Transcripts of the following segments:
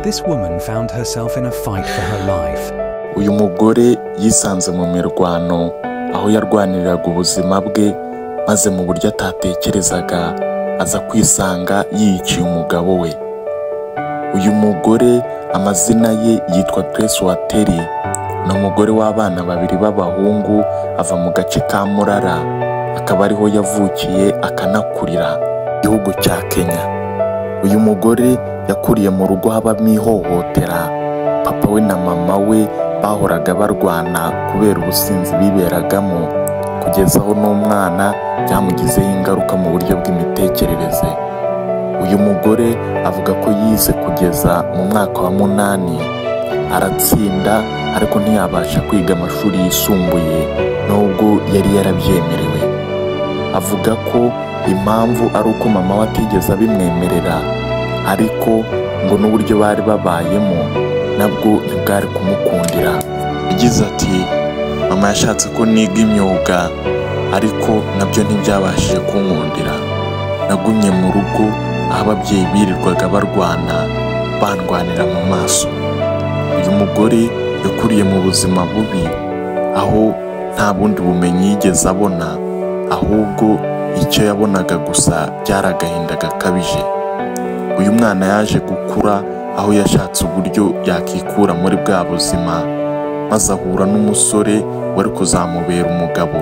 This woman found herself in a fight for her life. uyu mugore yisanze mu mirwano aho yarwaniriraga ubuzima bwe maze mu buryo atatekerezaga aza kwisanga yiyiciye umugabo we uyu mugore amazina ye yitwa Grace Wateri ni umugore w'abana babiri b'abahungu ava mu gace ka Murara akaba ariho yavukiye akanakurira igihugu cya Kenya uyu mugore yakuriye mu rugo habamo ihohotera papa we na mama we bahoraga barwana kubera ubusinzi biberagamo kugeza aho n'umwana byamugizeho ingaruka mu buryo bw'imitekerereze uyu mugore avuga ko yize kugeza mu mwaka wa munani aratsinda ariko ntiyabasha kwiga amashuri yisumbuye nubwo yari yarabyemerewe avuga ko impamvu ari uko mama we atigeze abimwemerera ariko ngo n'uburyo bari babayemo nabwo ntibwari kumukundira yagize ati mama yashatse ko niga imyuga ariko nabyo ntibyabashije kunkundira nagumye mu rugo aho ababyeyi birirwaga barwana bandwanira mu maso uyu mugore yakuriye mu buzima bubi aho nta bundi bumenyi yigeze abona ahubwo icyo yabonaga gusa byari agahinda gakabije uyu mwana yaje gukura aho yashatse uburyo yakikura muri bwa buzima maze ahura n'umusore wari kuzamubera umugabo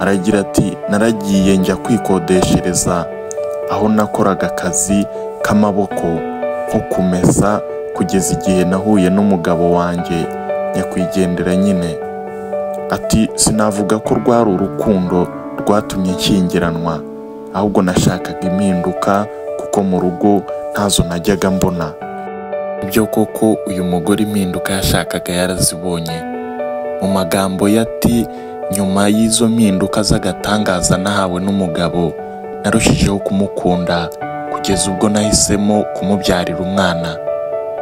aragira ati naragiye njya kwikodeshereza aho nakoraga akazi k'amaboko nko kumesa kugeza igihe nahuye n'umugabo wanjye nyakwigendera nyine ati sinavuga ko rwari urukundo rwatumye nkingiranwa ahubwo nashakaga impinduka kuko mu rugo ntazo najyaga mbona ibyo koko uyu mugore impinduka yashakaga yarazibonye mu magambo ye ati nyuma y'izo mpinduka z'agatangaza nahawe n'umugabo narushijeho kumukunda kugeza ubwo nahisemo kumubyarira umwana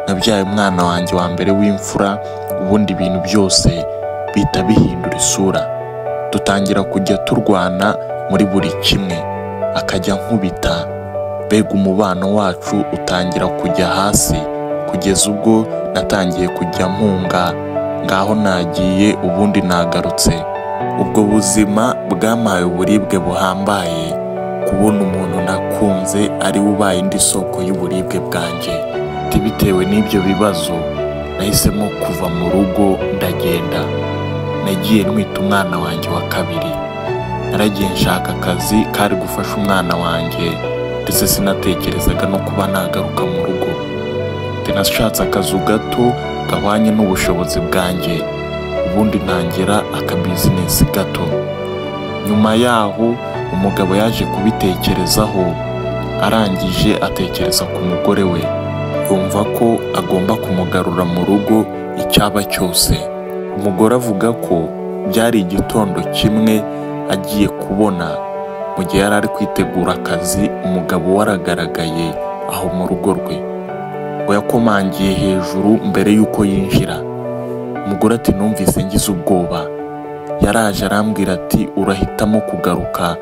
nabyaye umwana wanjye wa mbere w'imfura ubundi ibintu byose bihita bihindura isura dutangira kujya turwana muri buri kimwe akajya nkubita mbega umubano wacu utangira kujya hasi kugeza ubwo natangiye kujya mpunga ngaho nagiye ubundi nagarutse ubwo buzima bwampaye uburibwe buhambaye kubona umuntu nakunze ari we ubaye indi soko y'uburibwe bwanjye Ati bitewe n'ibyo bibazo nahisemo kuva mu rugo ndagenda nagiye ntwita umwana wanjye wa kabiri naragiye nshaka akazi kari gufasha umwana wanjye ndetse sinatekerezaga no kuba nagaruka mu rugo Ati nashatse akazu gato gahwanye n'ubushobozi bwanjye ubundi ntangira akabizinesi gato nyuma yaho umugabo yaje kubitekerezaho arangije atekereza ku mugore we yumva ko agomba kumugarura mu rugo icyaba cyose umugore avuga ko byari igitondo kimwe agiye kubona mu gihe yari ari kwitegura akazi umugabo we aragaragaye aho mu rugo rwe ngo yakomangiye hejuru mbere y'uko yinjira umugore ati numvise ngize ubwoba yaraje arambwira ati urahitamo kugaruka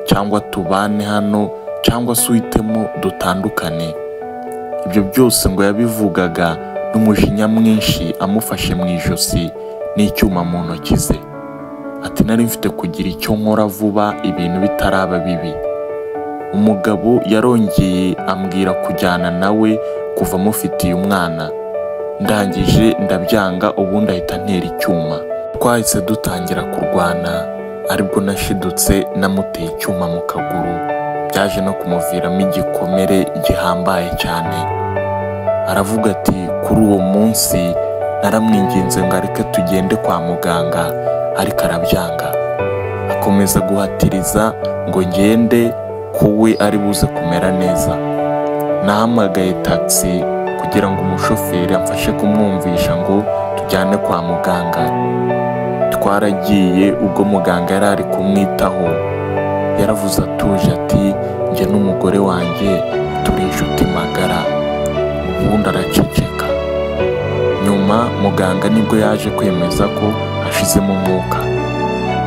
cyangwa tubane hano cyangwa se uhitemo dutandukane ibyo byose ngo yabivugaga n'umujinya mwinshi amufashe mu ijosi n'icyuma mu ntoki ze ati nari mfite kugira icyo nkora vuba ibintu bitaraba bibi umugabo yarongeye ambwira kujyana nawe kuva amufitiye umwana ndangije ndabyanga ubundi ahita antera icyuma twahise dutangira kurwana aribwo nashidutse namuteye icyuma mu kaguru byaje no kumuviramo igikomere gihambaye cyane aravuga ati kuri uwo munsi naramwinginze ngo areke tugende kwa muganga ariko arabyanga akomeza guhatiriza ngo ngende ko we ari buze kumera neza nahamagaye taxi kugira ngo umushoferi amfashe kumwumvisha ngo tujyane kwa muganga twaragiye ubwo muganga yari ari kumwitaho yaravuze atuje ati njye n'umugore wanjye turi inshuti magara ubundi araceceka nyuma muganga nibwo yaje kwemeza ko hashizemo umwuka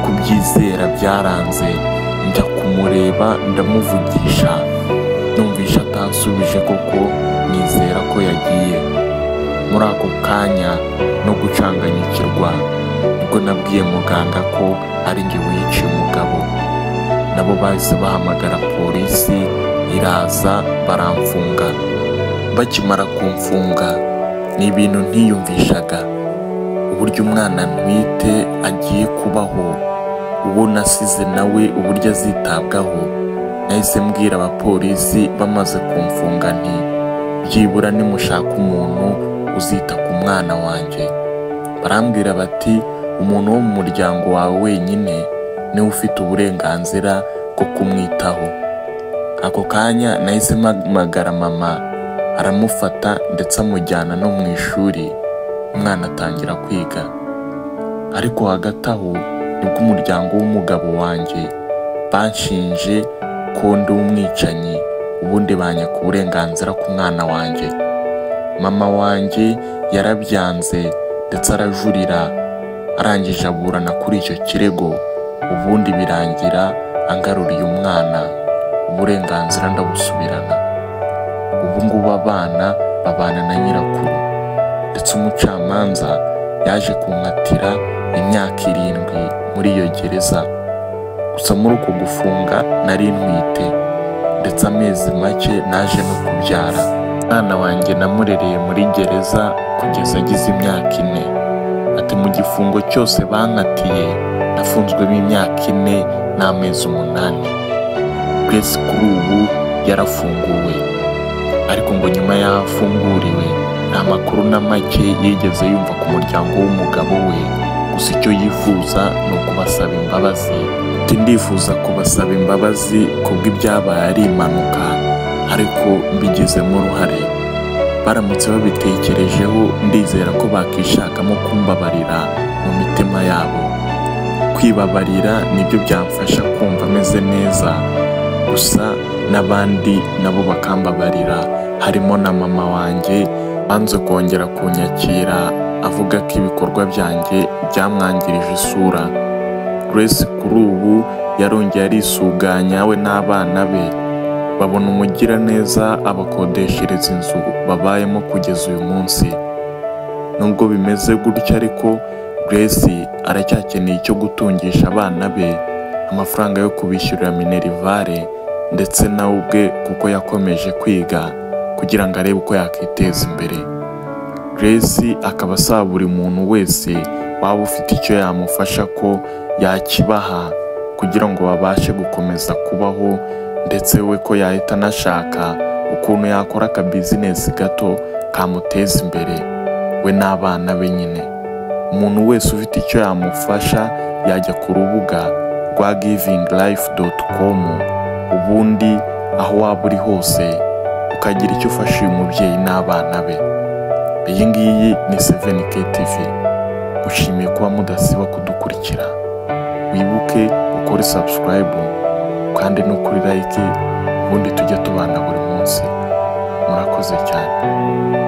kubyizera byaranze njya kumureba ndamuvugisha numva ijambo yansubije kuko nizera ko yagiye muri ako kanya no gucanganyikirwa nibwo nabwiye muganga ko ari njye wiciye umugabo nabo bahise bahamagara polisi iraza baramfunga bakimara kumfunga ni ibintu ntiyumvishaga uburyo umwana ntwite agiye kubaho uwo nasize nawe uburyo azitabwaho nahise mbwira abapolisi bamaze kumfunga nti byibura nimushaka umuntu uzita ku mwana wanjye barambwira bati umuntu wo mu muryango wawe wenyine niwe ufite uburenganzira bwo kumwitaho ako kanya nahise mpamagara mama aramufata ndetse amujyana no mu ishuri umwana atangira kwiga ariko hagati aho nibwo umuryango w'umugabo wanjye banshinje ko ndi umwicanyi ubundi banyaka uburenganzira ku mwana wanjye mama wanjye yarabyanze ndetse arajurira arangije aburana kuri icyo kirego ubundi birangira angaruriye umwana uburenganzira ndabusubirana ubu ngubu abana babana na nyirakuru ndetse umucamanza yaje kunkatira imyaka irindwi muri iyo gereza gusa muri uko gufunga nari ntwite ndetse amezi make naje no kubyara umwana wanjye namurereye muri gereza kugeza agize imyaka ine ati mu gifungo cyose bankatiye nafunzwemo imyaka ine n'amezi umunani grace kuri ubu yarafunguwe ariko ngo nyuma y'aho afunguriwe nta makuru na make yigeze yumva ku muryango w'umugabo we gusa icyo yifuza ni ukubasaba imbabazi ati ndifuza kubasaba imbabazi kubw'ibyabaye ari impanuka ariko mbigizemo uruhare baramutse babitekerejeho ndizera ko bakishakamo kumbabarira mu mitima yabo kwibabarira nibyo byamfasha kumva ameze neza gusa n'abandi nabo bakambabarira harimo na mama wanjye banze kongera kunyakira avuga ko ibikorwa byanjye byamwangirije isura Grace kuri ubu yarongeye arisuganya we n'abana be babona umugiraneza abakodeshereza inzu babayemo kugeza uyu munsi nubwo bimeze gutya ariko Grace aracyakeneye icyo gutungisha abana be amafaranga yo kubishyurira minerivare ndetse nawe ubwe kuko yakomeje kwiga kugira ngo arebe uko yakwiteza imbere Grace akaba asaba buri muntu wese waba ufite icyo yamufasha ko yakibaha kugira ngo babashe gukomeza kubaho ndetse we ko yahita anashaka ukuntu yakora akabizinesi gato kamuteza imbere we n'abana be nyine umuntu wese ufite icyo yamufasha yajya ku rubuga rwa givinglife.com ubundi aho waba uri hose ukagira icyo ufasha uyu mubyeyi n'abana be iyi ngiyi ni 7K TV ushimiye kuba mudasiba kudukurikira wibuke ukore subscribe kandi no kuri like ubundi tujya tubana buri munsi murakoze cyane